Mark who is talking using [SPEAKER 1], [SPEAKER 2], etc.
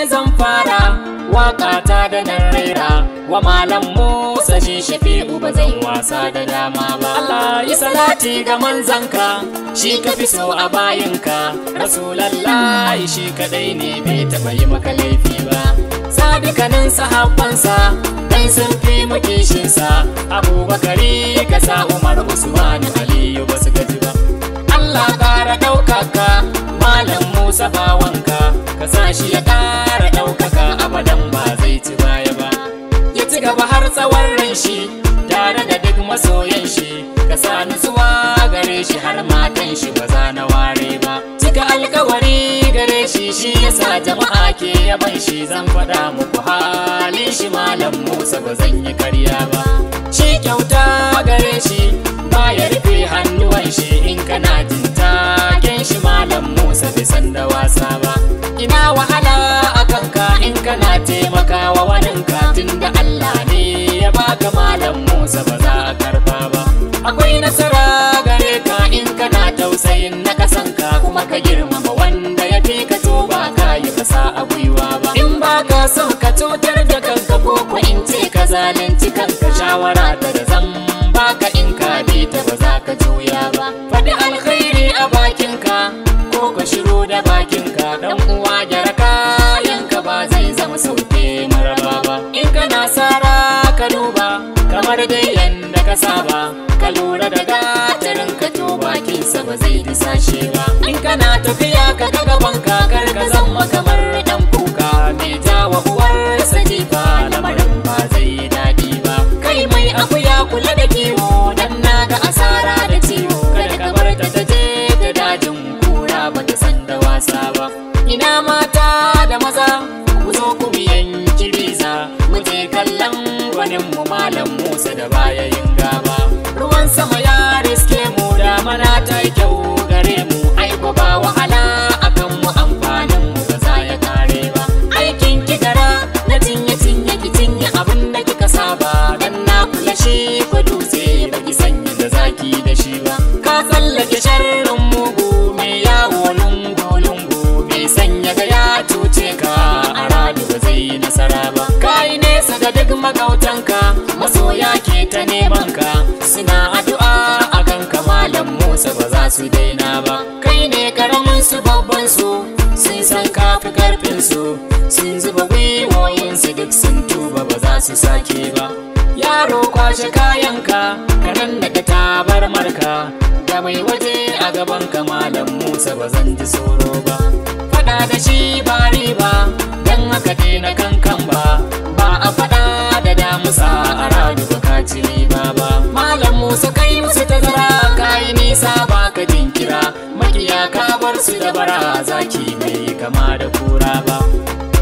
[SPEAKER 1] zan fara waka ta da nan raira wa malam Musa shi shafi'u ba zan wasa da dama ba Allah yi salati ga manzanka shi ka fi so a bayinka rasulallah shi kadai ne bai taba yi maka laifi ba sadikanin sahabbansa dan sun fi mukishinsa abubakari ka sa umar usmanu aliyu ba su gaji ba Allah ƙara ɗaukaka Malam Musa bawanka ka sa shi ya ƙara ɗaukaka abadan ba zai ci baya ba ya ci gaba har tsawon ran shi tare da duk masoyan shi ka sa nutsuwa gare shi har matan shi ba za na ware ba cika alkawari gare shi shi yasa jama'a ke yaban shi zan faɗa muku halin shi Malam Musa ba zan yi karya ba shi kyauta gare shi baya rufe hannuwan shi in kana jin taken shi malam Musa bai san da wasa ba ina wahala a kanka in kana taimakawa waninka tunda Allah ne ya baka malam Musa ba za a karba ba akwai nasara gare ka in kana tausayin na kasanka kuma ka girmama wanda ya fi ka to ba ka yi kasa a gwiwa ba in ba ka son ka cutar da kanka ko ko in ce ka zalunci kanka shawara ta da zan baka in ka bi ta ba za ka juya ba faɗi alkhairi a bakinka ko ka shiru da bakinka dan uwa gyara kayanka ba zai zama sauke maraba ba in kana sara ka duba kamar dai yanda ka saba ka lura da gatarin ka to bakinsa ba zai disashe ba in kana tafiya ka ga gaban ka kar ka zama kamar dan kuka mai jawa uwarsa jifa lamarin ba zai daɗi ba kai mai akuya kula da kiwo dan naga asara da ciwo kada ka bar ta ta je ta dajin kura ba ta san da wasa ba ina mata da maza ku zo ku biyan kiriza mu je kallon gwanin mu malam Musa da baya yin gaba ruwan sama ya riske mu da mana ta yi kyau gare mu aiko ba wahala akan mu amfanin mu ba za ya kare ba aikin ki gara na cinye cinye ki cinye abin da kika saba dan na kula shi ko dutse ba ki sanya da zaki da shi ba ka tsallake sharrin mugu mai yawo lungu lungu mai sanya ga ya cuce ka a radu ba zai yi nasara ba kai nesa ga duk magautanka masoya ke ta neman ka suna addu'a akan ka malam Musa ba za su daina ba kai ne karamin su babban su sun san kafi karfin su sun zuba gwiwoyin su duk sun tuba ba za su sake ba yaro kwashe kayanka kanan daga tabar marka da mai waje a gaban ka malam Musa ba zan ji tsoro ba fada da shi ba riba dan haka daina kankan ba ba a fada da damusa a radu ba ka ci riba ba malam Musa kai musu tazara kai nisa ba ka jinkira makiya ka bar su da bara zaki bai kama da kura ba